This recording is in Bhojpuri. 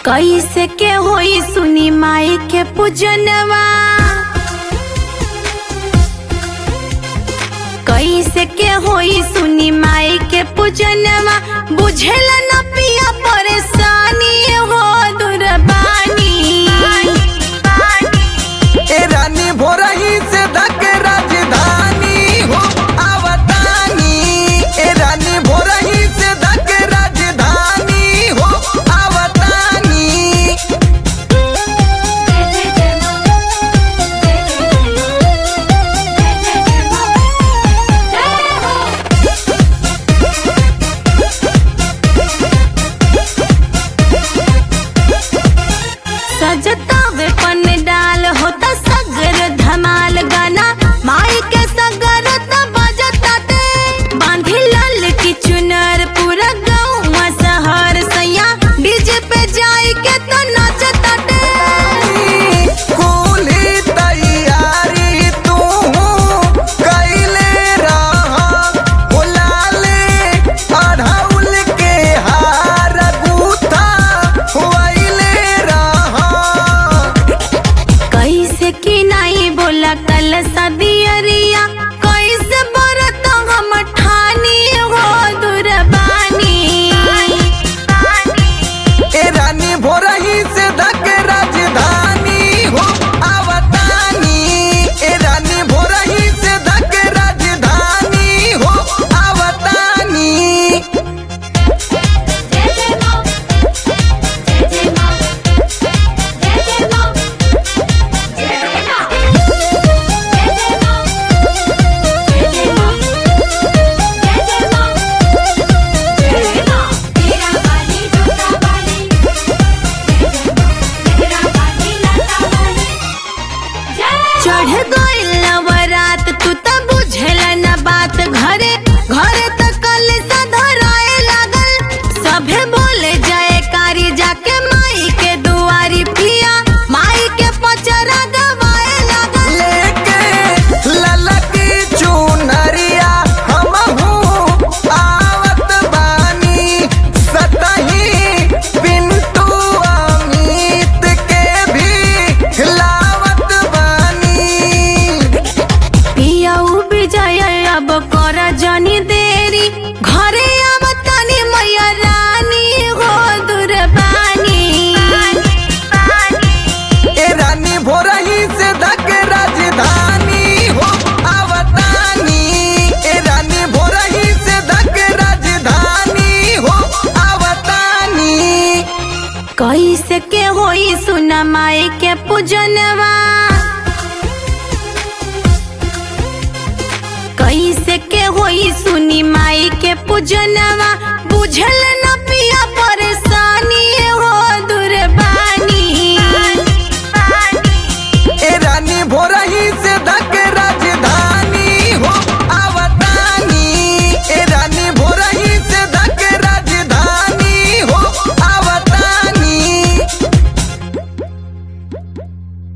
कैसे के होई सुनी माई के पूजनवा कैसे के होई सुनी माई के पूजनवा बुझेला न पिया परेशानी हो दुर्बानी ए रानी भोरही से धक राजधानी हो आवतानी ए रानी भोरही से धक राजधानी हो आवतानी सजता वे पन डाल होता सगर धमाल गाना माई के सगर त बजता ते बांधी लाल की चुनर पूरा गाँव शहर सैया डीजे पे जाई के तो नाचता ते कुली तैयारी तू कैले रहा बुलाले अढ़ौल के हार गूथा हुआइले रहा कैसे की नहीं बोला कल सदियरिया कैसे बरत हम ठानी हो दुर्बानी ए रानी भोरही से धक राजधानी हो आवतानी ए रानी भोरही से धक राजधानी हो आवतानी चढ़ गइल नवरात तू त बुझल न बात घरे घरे त कल धराए लागल सभे बोले जय कारी जाके माई के दुआरी पिया माई के पचरा गवाए लागल लेके ललकी चुनरिया हमहू आवत बानी सतही पिंटू अमित के भी लावत बानी पिया विजय अब कर जनी देरी घरे अब तनी मैया रानी हो दुर्बानी ए रानी भोरही से धक राजधानी हो आवतानी ए रानी भोरही से धक राजधानी हो आवतानी कैसे के होई सुना माई के पूजनवा कैसे के होई सुनी माई के पूजनवा बुझल न पिया